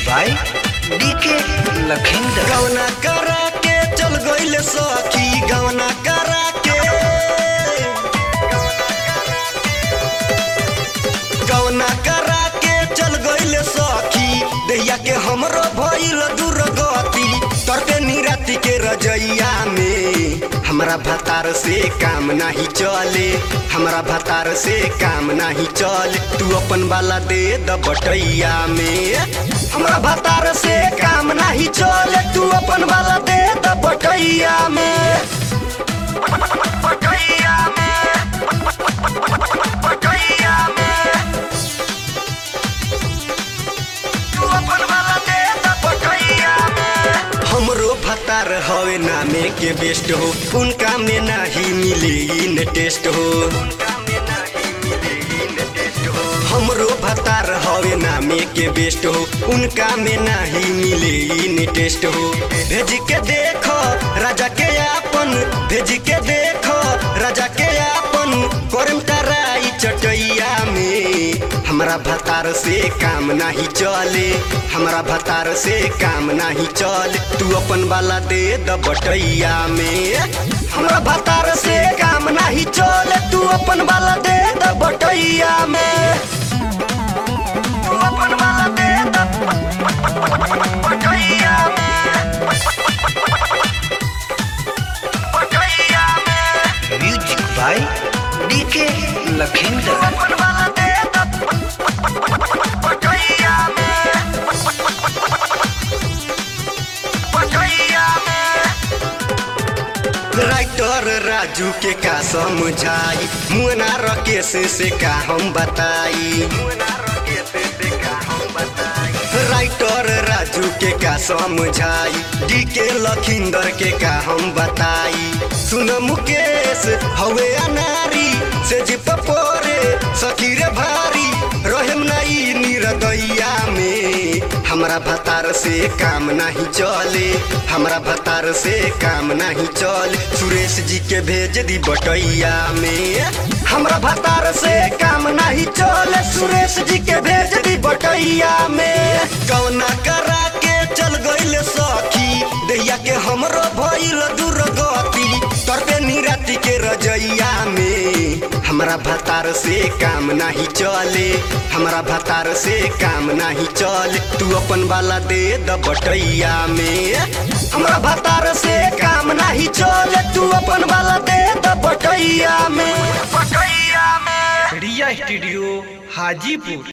by DK Lakhinder गवना करा के चल गइल सखी गवना करा के गवना करा के चल गइल सखी दैया के हमरो भइल दुर्गति तरते निराति के रजैया में हमरा भतार से काम नाही चले हमरा भतार से काम नाही चले तू अपन वाला दे द बटैया में हमरा भतार से काम नाही चले तू अपन वाला दे द बटैया में बटैया में बटैया में तू अपन वाला दे द बटैया में हमरो भतार हवे नामे के बेस्ट हो उनका में नाही मिले इन टेस्ट हो हमरो भतार हवे नामे के बेस्ट हो उनका में नाही मिले इन टेस्ट हो भेज के देखो राजा के आपन भेज के देखो राजा के आपन करम तराई चटैया में हमरा भतार से काम नाही चले हमरा भतार से काम नाही चले तू अपन वाला दे द बटैया में हमरा भतार से काम नाही चले तू अपन वाला दे द बटैया में तू अपन वाला दे द बटैया में बटैया में म्यूजिक बाय डीके लखिंदर अपन वाला दे द बटैया में बटैया में राइटर राजू के का समझाई मुना रकेश से का हम बताई राइटर राजू के का समझाई डी के लखिंदर के का हम बताई सुन मुकेश हवे अनारी से जिप पोरे सखीर भारी रहेम नहीं निरदैया में हमरा भतार से काम नहीं चले हमरा भतार से काम नहीं चले सुरेश जी के भेज दी बटैया में हमरा भतार से काम नहीं चले सुरेश जी के भेज दी बटैया में कौना करा के चल गइल सखी दैया के हमरो भइल दुर्गति तरते निराति के रजैया में हमरा भतार से काम नहीं चले हमरा भतार से काम नहीं चले तू अपन वाला दे द बटैया में हमरा भतार से काम नहीं चले तू अपन वाला दे द बटैया में बटैया में रिया स्टूडियो हाजीपुर